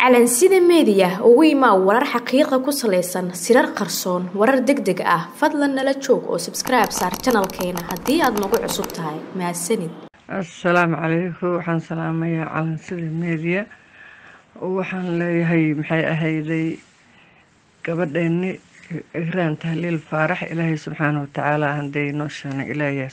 calansida meediya ugu imaa warar xaqiiqa ku salaysan sirar qarsoon warar deg deg ah fadlan nala joog oo sabskribe saar janalkeena haddii aad nagu cusub tahay mahadsanid assalaamu calaykum waxaan salaamayaa calansida meediya waxaan leeyahay maxay ahayday gabadheeni igraan tahliil faarax ilaahay subxaana watacaala hadday noo sheena ilaahay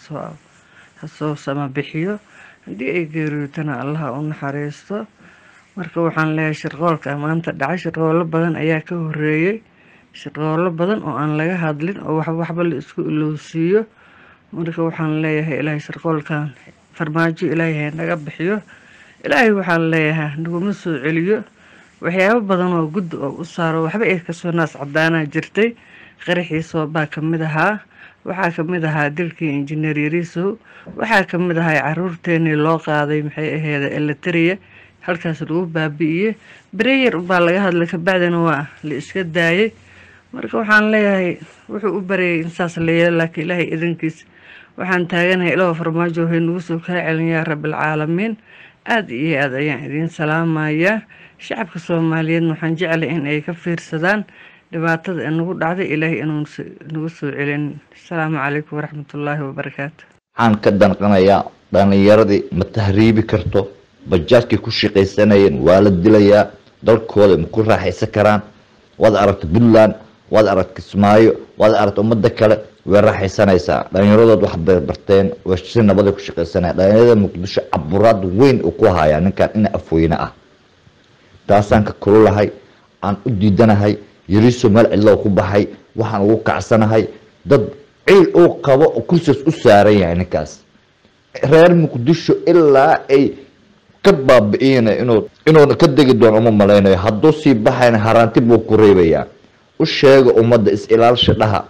hasoo sama bixiyo haddii ay geeriyootana allaha u naxariisto marka waxaan leeyahay shirqoolka maanta dhacay shirqoolo badan ayaa ka horeeyey shirqoolo badan oo aan laga hadlin oo waxba la isku ilowsiiyo marka waxaan leeyahay ilaahay shirqoolkan farmaajo ilaahay naga bixiyo ilaahay waxaan leeyahay naguma soo celiyo waxyaabo badan oo guddi oo u saaro waxba ay kasoo naas cadaanaa jirtay qaraxiisoo baa kamid ahaa waxaa kamid ahaa dilkii injineer yariisow waxaa kamid ahaa caruurteenii loo qaaday maxay aheyd elitariya halkaas lagu baabi'iyey bereyer ubaa laga hadlay kabacdina waa la iska daayay marka waxaan leeyahay wuxuu u baryay in saas la yeelo laakiin ilaahay idankiis waxaan taaganahay ilaahu farmaajo waxay nagu soo kaa celin yaa rabbilcaalamiin aada iyo aada ayaan idiin salaamayaa shacabka soomaaliyeedna waxaan jeclay in ay ka fiirsadaan dhibaatada nagu dhacday ilaahay inuu nagu soo celin asalaamu calaykum waraxmatullaahi wabarakaatu waxaan ka danqanayaa dhalinyaradii ma tahriibi karto bajaajkay ku shaqaysanayeen waa la dilayaa dalkooda ma ku raaxaysan karaan waad aragta puntland waad aragta kismaayo waad aragta ummada kale way raaxaysanaysaa dhalinyaradood wax bay barteen way si nabaday ku shaqaysanaya dhalinyarada muqdisho caburaad weyn uu ku hayaa ninkan ina afweyne ah taasaan ka kululahay aan u diidanahay yariiso meel cidloo ku baxay waxaan ugu kacsanahay dad ciil uu qabo kursigaas u saaran yahay ninkaas reer muqdisho ilaa ay ka baabi-iyana inuu inuuna ka degi doono uma malaynayo hadduu sii baxayna haraanti buu ku reebayaa u sheega ummadda is-ilaalsha dhaha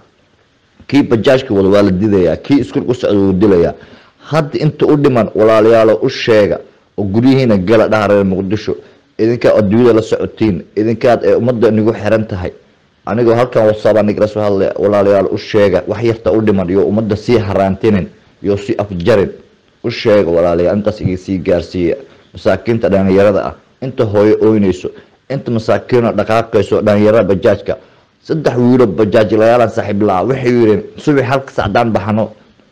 kii bajaajka wada waa la didayaa kii iskuul ku socda wuu dilayaa hadda inta u dhiman walaalayaalo u sheega oo guryihiina gala dhaha reer muqdisho idinkaa adduunyada la socotiin idinkaad ee ummadda nigu xiran tahay anigoo halkan wasaaba nigala soo hadlay walaalayaal u sheega wax yarta u dhiman iyo ummadda sii haraantinin iyo sii afjarin u sheega walaalayaal intaas iga sii gaarsiiya masaakiinta dhalinyarada ah inta hooyo ooynayso inta masaakiino dhaqaaqayso dhalinyarada bajaajka saddex wiilo bajaajlayaalan saaxiib la-a waxay yidheen subax halka saacdaan baxno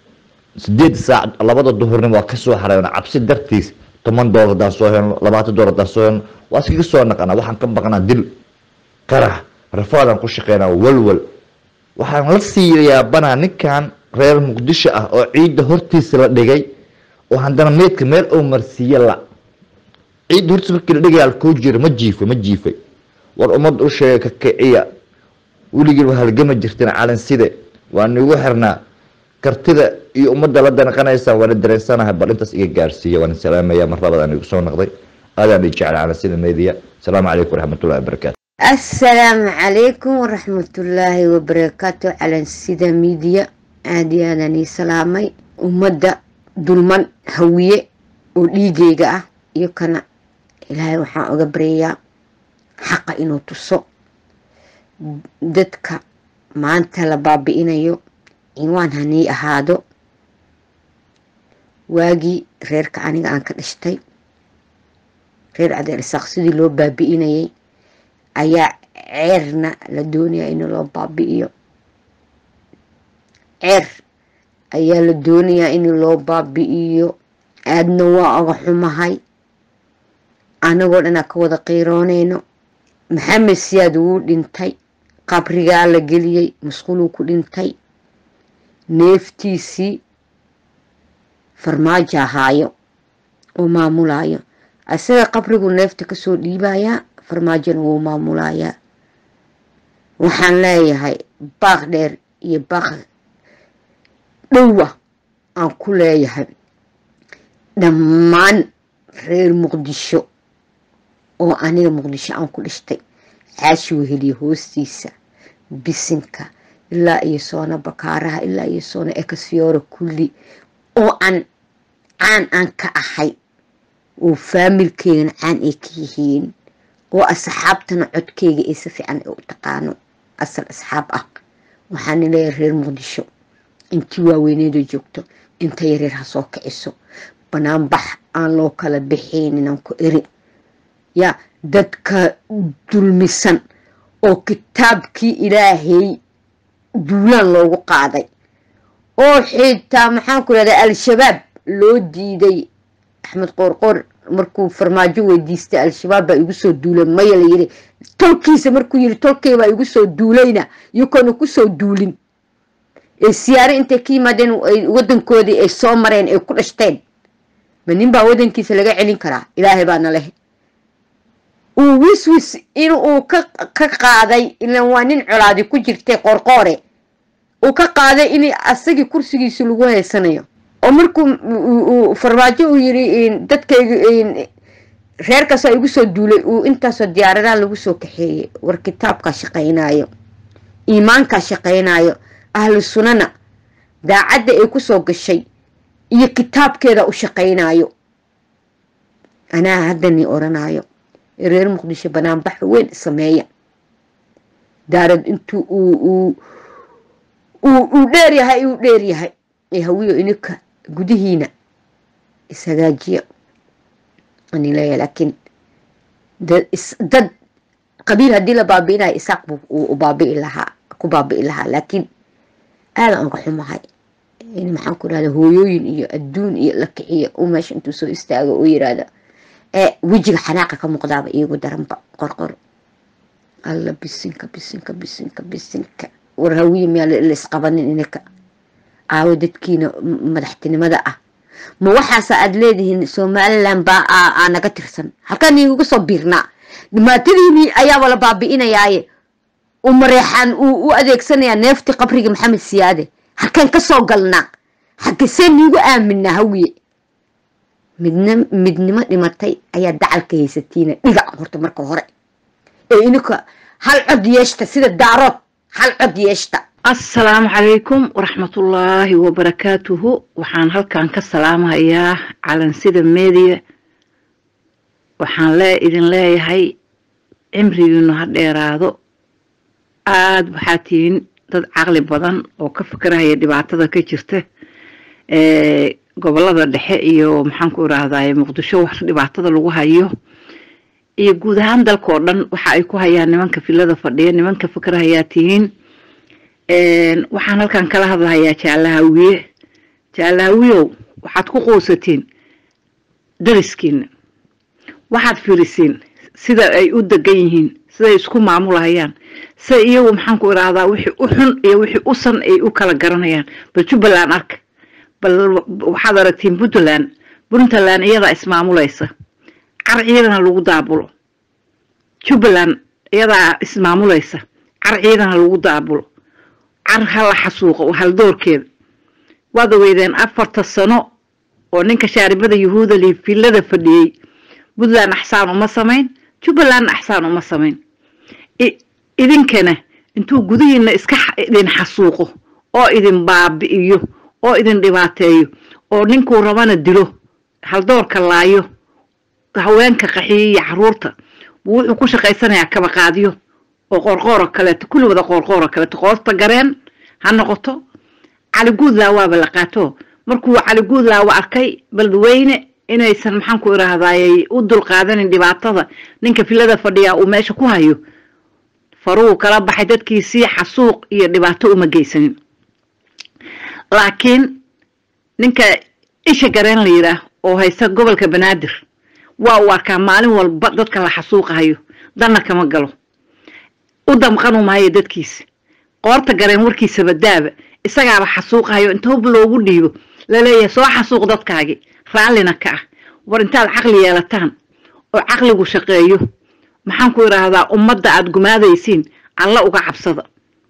sideed saac labada duhurnimo waa kasoo xareyno cabsi dartiis toban doolar hadaan soo helno labaatan doolar hadaan soo helno waa iskaga soo naqanaa waxaan ka baqnaa dil qarax rafaadaan ku shaqeynaa walwal waxaan la sii yaabanaa ninkan reer muqdisho ah oo ciidda hortiisa la dhigay oo haddana meydka meel ou marsiiye la ciidda hortiisa markii la dhigay alkoo jira ma jiifay ma jiifay war ummadda u sheegay ka kiciya weligii waa halgama jirteen calanside waa nigu xirnaa kartida iyo ummadda la danqanaysa waana dareensanahay bal intaas iga gaarsiiya waan salaamaya mar labadaan igu soo noqday aadaan i jecel calansida media asalaamu calaykum waraxmatullahi wabarakaatu assalaamu calaykum waraxmatullaahi wabarakaatu calansida midiya aada iyo aadaan ii salaamay ummadda dulman hawiye oo dhiigeyga ah iyo kana ilaahay waxaan oga baryayaa xaqa inuu tuso dadka maanta la baabi-inayo inwaan hanii ahaado waagii reerka aniga aan ka dhashtay reer cadeelisaaq sidii loo baabi-inayay ayaa ceerna la doonayaa in loo baabi-iyo ceer ayaa la doonayaa in loo baabi-iyo aadna waa oga xumahay anagoo dhanaa ka wada qiirooneyno maxamed siyaad wuu dhintay qabrigaa la geliyey musquluu ku dhintay neeftiisii farmaajo ahaayo oo maamulayo isaga qabrigu neefta kasoo dhiibayaa farmaajona wuu maamulayaa waxaan leeyahay baaq dheer iyo baaq dhowa aan ku leeyahay dhammaan reer muqdisho oo aniga muqdisho aan ku dhashtay caashi weheliya hoostiisa bisinka ilaa iyo soona bakaaraha ilaa iyo soona ekasyoora kulli oo aan caan aan ka ahay oo faamilkeygana caan ay ka yihiin oo asxaabtana codkeyga ay si fiican u taqaano asal asxaab ah waxaana leeyahay reer muqdisho intii waaweyneeda joogto inta yareer ha soo kiciso banaanbax aan loo kala bixaynin aan ku eri ya dadka dulmisan oo kitaabkii ilaahay duulaan loogu qaaday oo xitaa maxaan ku rahdaa al-shabaab loo diiday axmed qoorqoor markuu farmaajo weydiistay al-shabaab baa igu soo duulay maya la yiri tolkiisa markuu yiri tolkay baa igu soo duulayna iyakoona kusoo duulin ee siyaare intay ka yimaadeen wadankoodii ay soo mareen ay ku dhashteen ma nin baa wadankiisa laga celin karaa ilaahay baana leh uu wiswis in uu ka qaaday ilan waa nin colaadi ku jirtay qorqoore uu ka qaaday in asagii kursigiisa lagu haysanayo oo markuu farmaajo uu yiri dadkayga reerkaasoo igu soo duulay uu intaasoo diyaaradaha lagu soo kaxeeyey war kitaabkaa shaqaynaayo iimaankaa shaqaynaayo ahlu sunana daacadda ay kusoo gashay iyo kitaabkeeda u shaqaynaayo anaa haddani odhanaayo reer muqdisho banaanbax weyn sameeya daarad intuu uu uu dheer yahay uu dheer yahay ee hawiyo ininka gudihiina ishagaajiya ani leeyahay laakiin dad qabiil haddii la baabi'inayo isaaq buu baabi'i lahaa ku baabi'i lahaa laakiin aada aan ka xumahay in maxaan ku irahda hooyooyin iyo adduun iyo la kiciyo uu meesha intuu soo istaago uu yirahda ee wejiga xanaaqa ka muuqdaaba iyagu daranba qorqor alla bisinka bisinka bisinka bisinka war hawiye miyaa la isqabanin ininka aawo dadkiina madaxtinimada ah ma waxaasa aada leedihiin somalilan baa aa naga tirsan halkaan igaga soo biirnaa dhimaatadiinii ayaaba la baabi'inayaaye u mareexaan uu u adeegsanayaa neeftii qabriga maxamed siyaade halkaan ka soo galnaa xagesee niigu aaminaa hawiye midn midnimo dhimatay ayaa dacalka haysatiina dhigac horta marka hore ee ininka hal cod yeeshta sida daarood hal cod yeeshta assalaamu calaykum waraxmatullaahi wabarakaatuhu waxaan halkan ka salaamahayaa calansida media waxaan lee idin leeyahay cimrigiinu ha dheeraado aada waxaa tihiin dad caqli badan oo ka fikrahaya dhibaatada ka jirta gobolada dhexe iyo maxaan ku irahdaye muqdisho wax dhibaatada lagu hayo iyo guud ahaan dalka oo dhan waxa ay ku hayaan nimanka filada fadhiya nimanka fikrahayaa tihiin waxaan halkan kala hadlahayaa jaalahawiye jaalahawiyow waxaad ku quusatiin dariskiina waxaad fiirisiin sida ay u degan yihiin siday isku maamulahayaan sida iyagu maxaan ku irahdaa wixii u xun iyo wixii u san ay u kala garanayaan bal jubbaland arka bal waxaad aragtiin puntland puntland iyadaa ismaamulaysa car ciidana lagu daabulo jubbaland iyadaa ismaamulaysa car ciidana lagu daabulo car hala xasuuqo haldoorkeeda waad ogeydeen afarta sano oo ninka shaaribada yahuuda li filada fadhiyey puntland axsaan uma samayn jubbalandna axsaan uma samayn idinkana intuu gudihiina iska idin xasuuqo oo idin baabi'iyo oo idin dhibaateeyo oo ninkuu rabana dilo haldoorka laayo haweenka qaxiyo iyo caruurta buu wuxuu ku shaqaysanayaa kabaqaadyo oo qoorqooro kaleeto kulli wada qoorqooro kaleeto qoorta gareen ha noqoto cali guudlaawaaba la qaato markuu cali guudlaawa arkay baldweyne inaysan maxaan ku irahdaayey u dulqaadanin dhibaatada ninka filada fadhiyaa uu meesha ku hayo faruu kala baxay dadkiisii xasuuq iyo dhibaato uma geysanin laakiin ninka isha gareen la yidhaah oo haysta gobolka banaadir waa uu arkaa maalin walba dadka la xasuuqahayo danna kama galo u damqanu maayo dadkiisa qoorta gareen warkiisaba daaba isagaaba xasuuqahayo inta hub loogu dhiibo laleeyahay soo xasuuq dadkaagi raallina ka ah war intaad caqli yeelataan oo caqligu shaqeeyo maxaan ku idhaahdaa ummadda aada gumaadaysiin alla uga cabsada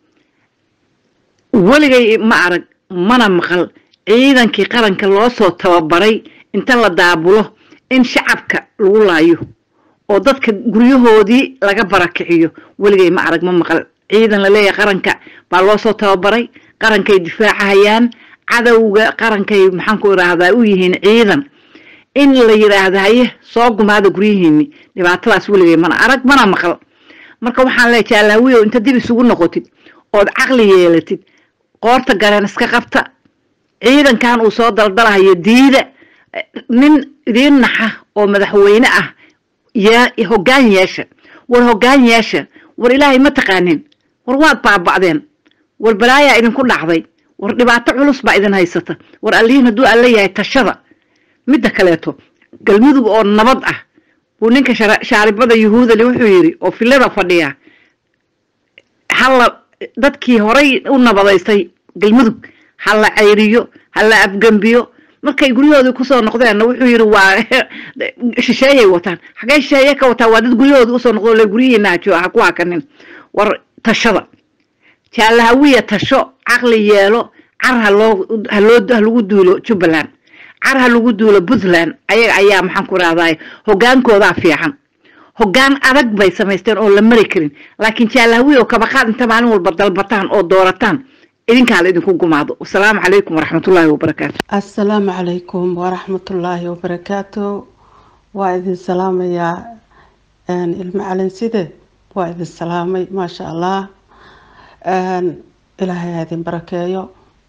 weligay ma arag mana maqal ciidankii qaranka loo soo tababaray inta la daabulo in shacabka lagu laayo oo dadka guryahoodii laga barakiciyo weligay ma arag ma maqal ciidan laleeyahay qaranka baa loo soo tababaray qarankay difaacahayaan cadowga qarankay maxaan ku idhaahdaa u yihiin ciidan in la yidhaahda haye soo gumaada guryihiini dhibaatadaas weligay mana arag mana maqal marka waxaan leeya jaalaawiyow inta dib isugu noqotid ood caqli yeelatid qoorta gareen iska qabta ciidankan uu soo daldalahayo diida nin idiin naxa oo madaxweyne ah yaa hoggaan yeesha war hoggaan yeesha war ilaahay ma taqaanin war waad baaba'deen war balaayaa idinku dhacday war dhibaato culus baa idin haysata war allihiin hadduu alla yahay tashada midda kaleeto galmudug oo nabad ah buu ninka shaaribada yuhuudali wuxuu yidhi oo filada fadhiya halla dadkii horay u nabadaystay galmudug ha la cayriyo ha la afgembiyo markay guryahoodii kusoo noqdeenna wuxuu yidhi waa shisheeyay wataan xagee shisheeye ka wataa waa dad guryahoodii usoo noqdo le guryihiina hajo ha ku hakanin war tashada jaalahawiya tasho caqli yeelo car haloo haloo halagu duulo jubbaland car ha lagu duulo puntland ayaga ayaa maxaan ku rahdaay hogaankoodaa fiican hoggaan adag bay samaysteen oo la mari karin laakiin jaalahawiya oo kabaqaad inta maalin walba dalbataan oo doorataan idinkaa la idinku gumaado wasalaamu calaykum waraxmatullaahi wabarakaatu assalaamu calaykum waraxmatullaahi wabarakaatu waa idin salaamayaa ilmo calinside waa idin salaamay maasha allah ilaahay ha idin barakeeyo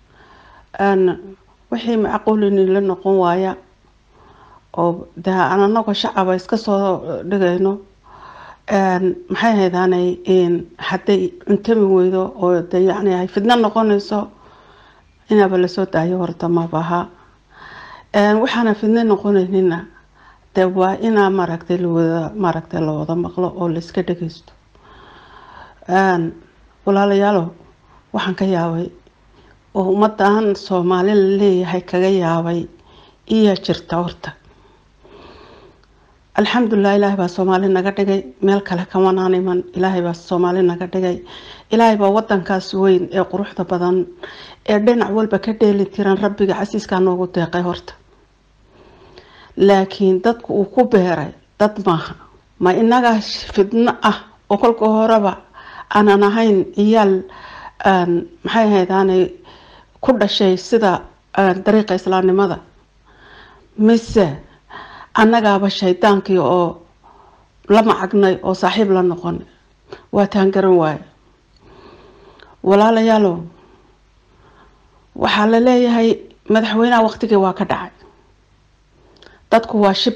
wixii macquulini la noqon waaya oo de aan anagoo shacaba iska soo dhigayno maxay haydaanay hadday cuntami weydo oo de yacni ay fidno noqonayso inaaba lasoo daayo horta mabaha waxaana fidno noqonaynina de waa inaa maaragtay lawada maaragtay la wada maqlo oo la iska dhageysto walaalayaalo waxaan ka yaabay oo ummadan soomaali la leeyahay kaga yaabay iya jirta horta alxamdulilah ilaahay baa soomaali naga dhigay meel kale kamanaan iman ilaahay baa soomaali naga dhigay ilaahay baa wadankaas weyn ee quruxda badan ee dhinac walba ka dheeli tiran rabbiga casiiskaa noogu deeqay horta laakiin dadku uu ku beeray dad maaha ma inagaa fidno ah oo kolka horeba aanan ahayn ciyaal maxay ahaydaanay ku dhashay sida dariiqa islaamnimada mise annagaaba shaydaankii oo la macagnay oo saaxiib la noqon waa taan garan waaye walaalayaalow waxaa la leeyahay madaxweynaha waqtigii waa ka dhacay dadku waa shib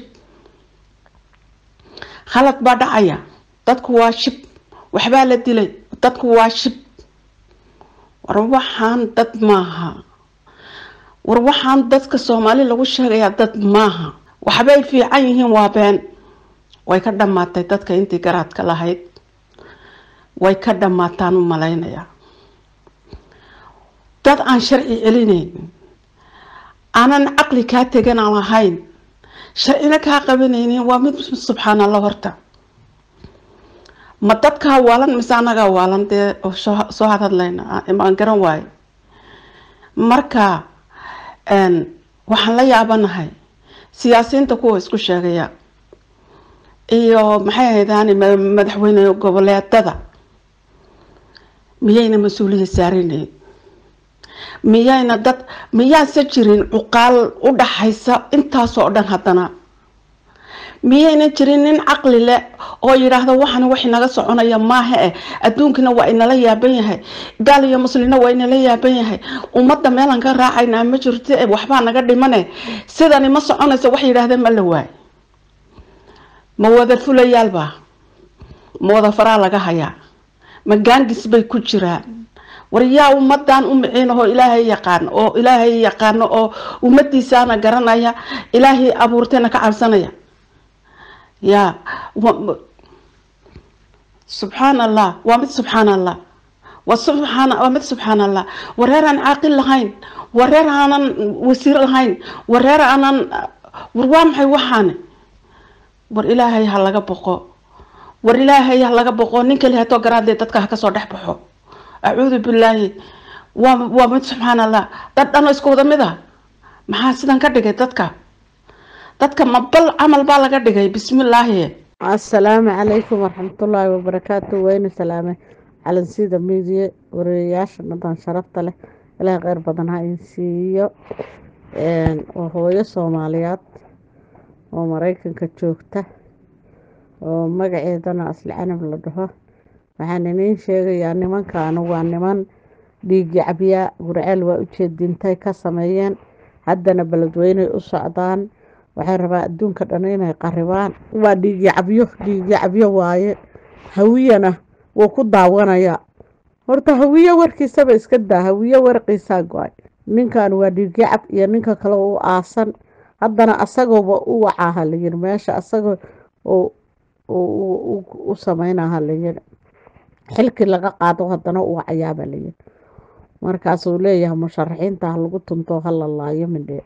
khalad baa dhacaya dadku waa shib waxbaa la dilay dadku waa shib war waxaan dad maaha war waxaan dadka soomaali lagu sheegayaa dad maaha waxbay fiican yihiin waa been way ka dhammaatay dadka intii garaadka lahayd way ka dhammaataan u malaynayaa dad aan sharci celinayn aanan caqli kaa tegan aan lahayn sharcina kaa qabanaynin waa mid subxaan allah horta ma dadkaa waalan mise anagaa waalan dee soo hadhadlayna aan garan waayo marka waxaan la yaabanahay siyaasiyiinta kuwa isku sheegaya iyo maxay ahaydaan madaxweyne goboleedada miyayna mas-uuliyad saarinayn miyayna dad miyaase jirin cuqaal u dhaxaysa intaasoo dhan haddana miyayna jirin nin caqli leh oo yidhaahdo waxana wax inaga soconaya maaha eh adduunkana waa inala yaaban yahay gaal iyo muslina waa inala yaaban yahay ummadda meelaan ka raacaynaa ma jirto e waxbaa naga dhimane sidani ma soconaysa wax yidhaahda ma la waay ma wada fulayaalbaa ma wada faraa laga hayaa ma gaangis bay ku jiraan war yaa ummadan u miciinahoo ilaahay yaqaano oo ilaahay yaqaano oo ummadiisaana garanaya ilaahay abuurtayna ka cabsanaya yaa subxaan allah waa mid subxaan allah waa subxaan waa mid subxaan allah wareer aan caaqil lahayn wareer aanan wasiir lahayn wareer aanan war waa maxay waxaane war ilaahay ha laga boqo war ilaahay ha laga boqo nin kali hatoo garaadle dadka ha kasoo dhex baxo acuudu billaahi waa waa mid subxaan allah dad dhan oo isku wada mid a maxaa sidan ka dhigay dadka dadka mabal camal baa laga dhigay bismillaahi asalaamu calaykum waraxmatullaahi wabarakaatu wayna salaame calansida miidiya wariyayaasha dhadan sharafta leh ilaahay kheyr badan ha in siiyo oo hooyo soomaaliyeed oo mareykanka joogta oo magaceedana asli canab la dhaho waxaan iniin sheegayaa nimankaanu waa niman dhiigi cabyaa gurceel waa ujeedintay ka sameeyeen haddana beledweyney u socdaan waxay rabaa adduunka dhan inay qaribaan waa dhiigyacabyo dhiigyacabyo waaye hawiyana wuu ku daawanayaa horta hawiye warkiisaba iska daa hawiye warqiisaa go-ay ninkan waa dhiigyacab iyo ninka kale u aasan haddana asagooba u wacaa halayiri meesha asagoo u sameyna halayiri xilkii laga qaado haddana u wacayaaba layiri markaasuu leeyahay musharaxiinta ha lagu tunto hala laayo midhee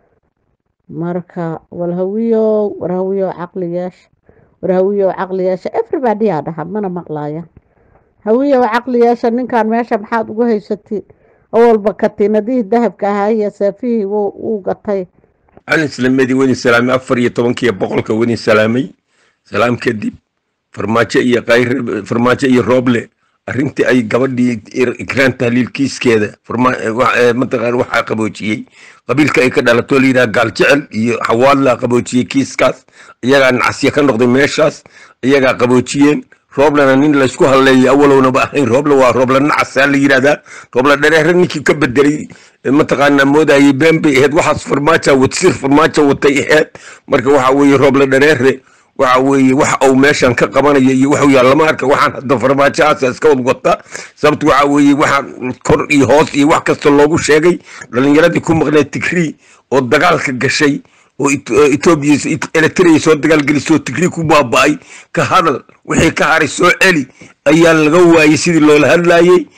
marka walhawiyo warhawiyo caqliyeesha warhawiyo caqliyeesha everybody aa dhaha mana maqlaaya hawiyo caqliyeesha ninkan meesha maxaad ugu haysatiin awalba katiinadihii dahabka ahaa iyo seefihii wuu gatay calin islaamadi wadin salaamay afar iyo tobankiiyo boqolka wadin salaamay salaam kadib farmaajo iyo qayr farmaajo iyo rooble arrintii ay gabadhii ikraan tahliilkiiskeeda mataqaan waxaa qaboojiyey qabiilka ay ka dhalato layidhaha gaal jecel iyo xawaadlaa qaboojiyey kiiskaas iyagaa nacasya ka noqday meeshaas iyagaa qaboojiyeen rooblena nin laysku hadleeya awalownaba ahayn rooble waa rooble nacasaa la yidhahdaa rooble dhareere ninkii ka bedelay mataqaanaa moodayay been bay ahayd waxaas farmaaja wadsir farmaajo watay ahayd marka waxa weeye rooble dhareere waxa weeye waxa uu meeshan ka qabanaya iyo waxuu yaal lama arka waxaan hadda farmaajohaasa iska wad wata sababta waxa weeye waxa kor iyo hoos iyo wax kasta loogu sheegay dhalinyaradii ku maqneed tigrii oo dagaalka gashay oo etoobiya eritrea soo dagaalgelisoo tigrii ku baaba'ay ka hadal wixii ka haray soo celi ayaa laga waayey sidii loola hadlayey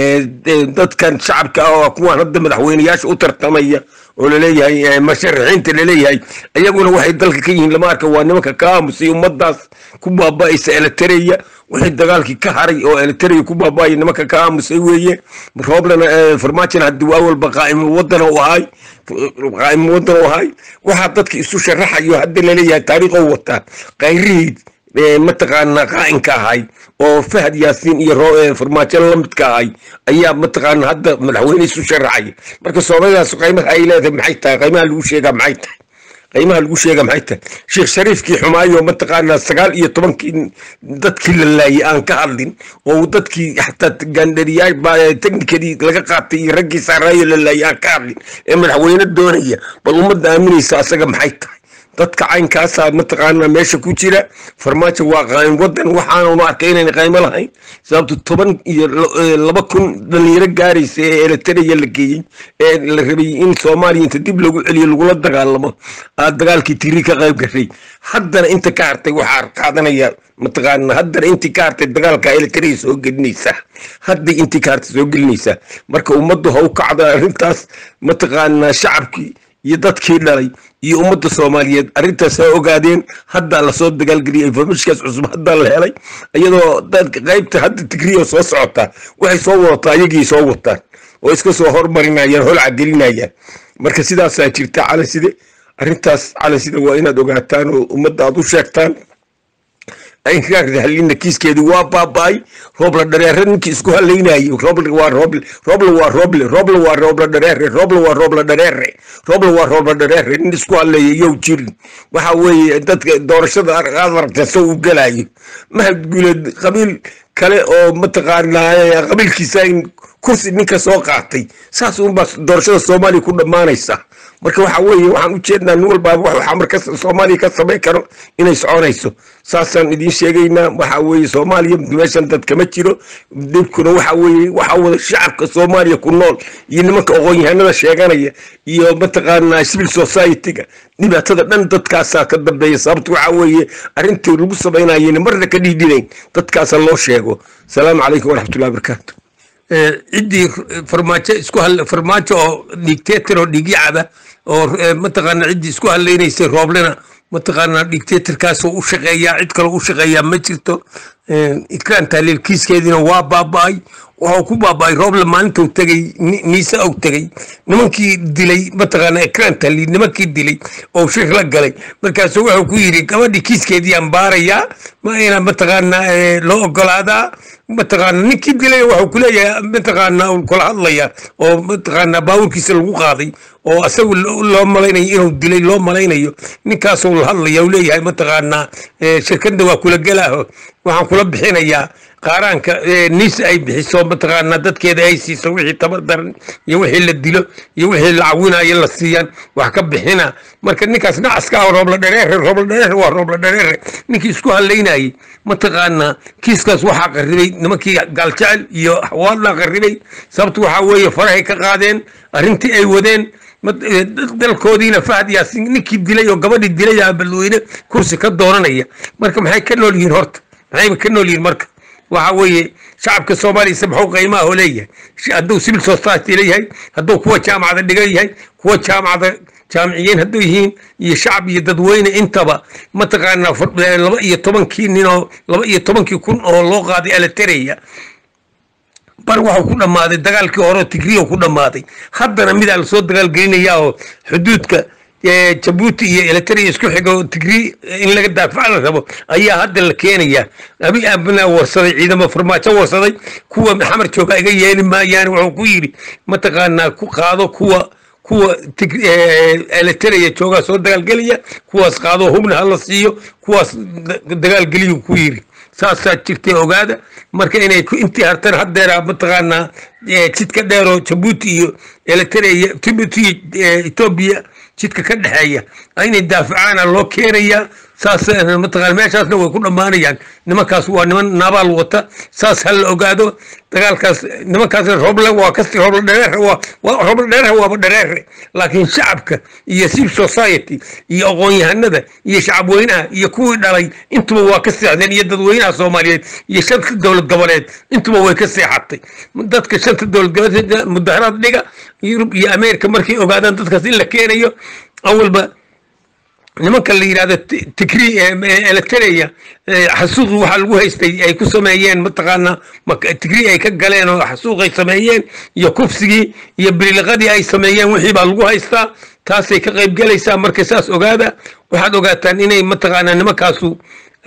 dadkan shacabka ah oo kuwaan hadda madaxweyneyaasha u tartamaya oo laleeyahay masharaxiinta laleeyahay iyaguna waxay dalka ka yihiin lama arka waa nimanka ka aamusay ummadaas ku baaba'aysa elitereya wixii dagaalkii ka haray oo elitereya ku baaba'aya nimanka ka aamusay weeye rooblena farmaajona haddii waa walba qaa'imul wadana u ahay qaa'imul wadana u ahay waxaa dadka isu sharaxayo hadda laleeyahay taariikhow wataa qayrihii mataqaanaa qaa'inka ahay oo fahad yaasiin iyo farmaajo la midka ahay ayaa mataqaana hadda madaxweyne isu sharaxaya marka soomalidaas qiimaha ay leedahay maxay tahay qiimaha lagu sheegaa maxay tahay qiimaha lagu sheega maxay tahay sheekh shariifkii xumaayo mataqaanaa sagaal iyo tobankii dadkii la laayay aan ka hadlin oo dadkii xataa gaandhariyaa teknikadii laga qaatay iyo raggii saaraayo la laayay aan ka hadlin ee madaxweyne doonaya bal ummadda aaminaysa asaga maxay tahay dadka caynkaasaa mataqaanaa meesha ku jira farmaajo waa qayn wadan waxaanu arkay inayna qaymo lahayn sababto toban iyo laba kun dhalinyaro gaaraysa ee elitereya la geeyey ee la rabay in soomaaliya inta dib lagu celiyo lagula dagaalamo aad dagaalkii tiri ka qayb gashay haddana inta ka hartay waxaa qaadanaya mataqaana haddana intii ka hartay dagaalka elitereya soo gelinaysaa hadday intii ka hartay soo gelinaysaa marka ummaddu ha u kacda arrintaas mataqaanaa shacabkii iyo dadkii dhalay iyo ummadda soomaaliyeed arrintaas ha ogaadeen haddaa lasoo dagaalgeliyay informationkaas cusub haddaa la helay iyadoo dadka qaybta hadda tigriya soo socotaa waxay soo wadataa ayagii soo wataan oo iska soo hormarinayaan holca gelinayaan marka sidaasaa jirta calanside arrintaas calanside waa inaad ogaataan oo ummadda aad u sheegtaan halina kiiskeedii waa baaba'ay roobla dhareere ninkii isku halaynayay roble waa roble roble waa roble roble waa roobla dhareere roble waa roobla dhareere roble waa roobla dhareere nin isku haleeya yow jirin waxa weeye dadka doorashada aad aragta soo u gelayo mahad guuleed qabiil kale oo mataqaanaa qabiilkiisa in kursi ninka soo qaatay saas unbaa doorashada soomaaliya ku dhammaanaysa marka waxa weeye waxaan u jeednaa nin walbaaba wax waxaa marka soomaaliya ka samayn karo inay soconayso saasaan idiin sheegaynaa waxa weeye soomaaliya meeshan dad kama jiro dhibkuna waxa weeye waxa wada shacabka soomaaliya ku nool iyo nimanka aqoon-yahanada sheeganaya iyo mataqaanaa civil society-ga dhibaatada dhan dadkaasaa ka dambeeya sababta waxa weeye arrintii lagu samaynayeen marna ka dhiidhinayn dadkaasa loo sheego salaamu calaykum waraxmatullahi wabarakaatu ciddii farmaajo isku farmaajo oo dictator oo dhigyacaba oo mataqaana ciddii isku hadlaynaysay rooblena mataqaana dictatorkaasoo u shaqeeyaa cid kaloo u shaqeeyaa ma jirto ikraan taaliil kiiskeediina waa baaba'ay waxuu ku baaba'ay rooble maalintuu tegey niise og tegey nimankii dilay mataqaana ikraan taaliil nimankii dilay oo shir la galay markaasuu wuxuu ku yidhi gabadhii kiiskeedii aan baarayaa ma ina mataqaana loo ogolaadaa mataqaana ninkii dilay wuxuu ku leeyahay mataqaana kula hadlaya oo mataqaana baawurkiisa lagu qaaday oo asagu loo malaynayo inuu dilay loo malaynayo ninkaasuu la hadlaya uu leeyahay mataqaana shirkadda waa kula gelaaho waxaan kula bixinayaa qaaraanka nis ay bixiso mataqaanaa dadkeeda ay siiso wixii tabar daran iyo wixii la dilo iyo wixii la cawinayo la siiyaan wax ka bixina marka ninkaas nacaska ah roobla dhareere roobla dhareere waa roobla dhareere ninkii isku halaynayay mataqaanaa kiiskaas waxaa qarribay nimankii gaaljecel iyo xawaalaa qarribay sababtu waxaa weeye farahay ka qaadeen arrintii ay wadeen dalkoodiina fahad yaasin ninkii dilay oo gabadhii dilay aa balweyne kursi ka doonanaya marka maxay ka nool yihiin horta maxayba ka nool yihiin marka waxa weeye shacabka soomaaliya maxuu qiimaha oo leeyahay hadduu civil society leeyahay hadduu kuwa jaamacada dhigan yahay kuwa jaamacada jaamiciyiin hadduu yihiin iyo shacab iyo dadweyne intaba mataqaanaa laba iyo tobankii nin oo laba iyo tobankii kun oo loo qaaday alatereya bar waxuu ku dhammaaday dagaalkii hore tigriya ku dhammaaday haddana midaa lasoo dagaalgelinaya oo xuduudka jabuuti iyo eritrea isku xiga oo tigri in laga daafaca la rabo ayaa hadda la keenaya abi abnaa warsaday ciidamo farmaajo warsaday kuwa xamar jooga iga yeeli maayaan wuxuu ku yidhi mataqaanaa ku qaado kuwa kuwa eritrea joogaa soo dagaalgelaya kuwaas qaado hubna hala siiyo kuwaas dagaalgeliyu ku yidhi saasaa jirtay ogaada marka inay intii hartan haddeera mataqaanaa jidka dheeroo jabuuti iyo eritrea jabuuti etoobiya jidka ka dhexeeya inay daafacaana loo keenayaa saas mataqaana meeshaasna way ku dhammaanayaan nimankaas waa niman nabaal wata saas ha la ogaado dagaalkaas nimankaasna rooble waa kasi rooble dhareere waa rooble dhareere waaba dhareere laakiin shacabka iyo civil society iyo aqoon-yahanada iyo shacab weynaha iyo kuwii dhalay intuba waa ka seexdeen iyo dadweynaha soomaaliyeed iyo shanta dowlad goboleed intuba way ka seexatay dadka shanta dowlad goboleed mudaharaad dhiga yurub iyo ameerika markay ogaadaan dadkaas in la keenayo awalba nimanka la yidhahdo tigri eritrea xasuuqi waxaa lagu haystay ay ku sameeyeen mataqaanaa tigri ay ka galeen oo xasuuqay sameeyeen iyo kufsigii iyo bililiqadii ay sameeyeen wixii baa lagu haystaa taasay ka qayb gelaysaa marka saas ogaada waxaad ogaataan inay mataqaanaa nimankaasu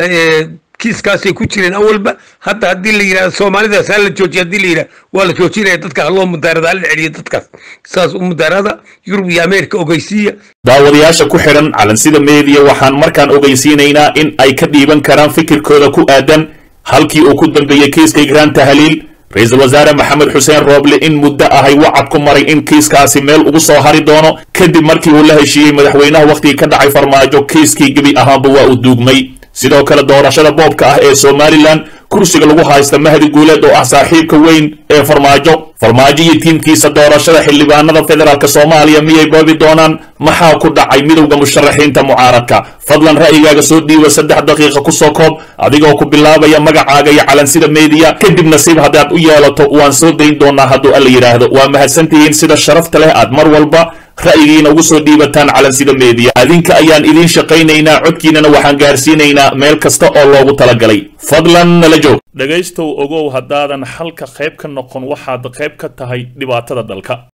kiiskaasay ku jireen awalba hadda haddii la yidhahdo soomaalidaas ha la joojiya haddii la yidhahdo waa la joojinaya dadka haloo mudaarada hala celiyo dadkaas saas u mudaarada yurub iyo ameerika ogeysiiya daawadayaasha ku xidhan calansida meediya waxaan markaan ogeysiinaynaa in ay ka dhiiban karaan fikirkooda ku aadan halkii uu ku dambeeyey kiiska igraan tahliil ra-iisul wasaare maxamed xuseen rooble in muddo ahay wacad ku maray in kiiskaasi meel ugu soo hari doono kadib markii uu la heshiiyey madaxweynaha wakhtigii ka dhacay farmaajo kiiskii gebi ahaanba waa uu duugmay sidoo kale doorashada boobka ah ee somalilan kursiga lagu haysta mahdi guuleed oo ah saaxiibka weyn ee farmaajo farmaajo iyo tiimkiisa doorashada xildhibaanada federaalk soomaaliya miyay boobi doonaan maxaa ku dhacay midowda musharaxiinta mucaaradka fadlan ra'yigaaga soo dhiiba saddex daqiiqa kusoo koob adigoo ku bilaabaya magacaaga iyo calansida meediya kadib nasiib haddaad u yeelato waan soo dayn doonaa hadduu alla yidhaahdo waa mahadsantihiin sida sharafta leh aad mar walba ra'yigiina ugu soo dhiibataan calansida meediya adinka ayaan idiin shaqaynaynaa codkiinana waxaan gaarsiinaynaa meel kasta oo loogu talagalay fadlan nala joog dhegaystow ogow haddaadan xalka qayb ka noqon waxaad qayb ka tahay dhibaatada dalka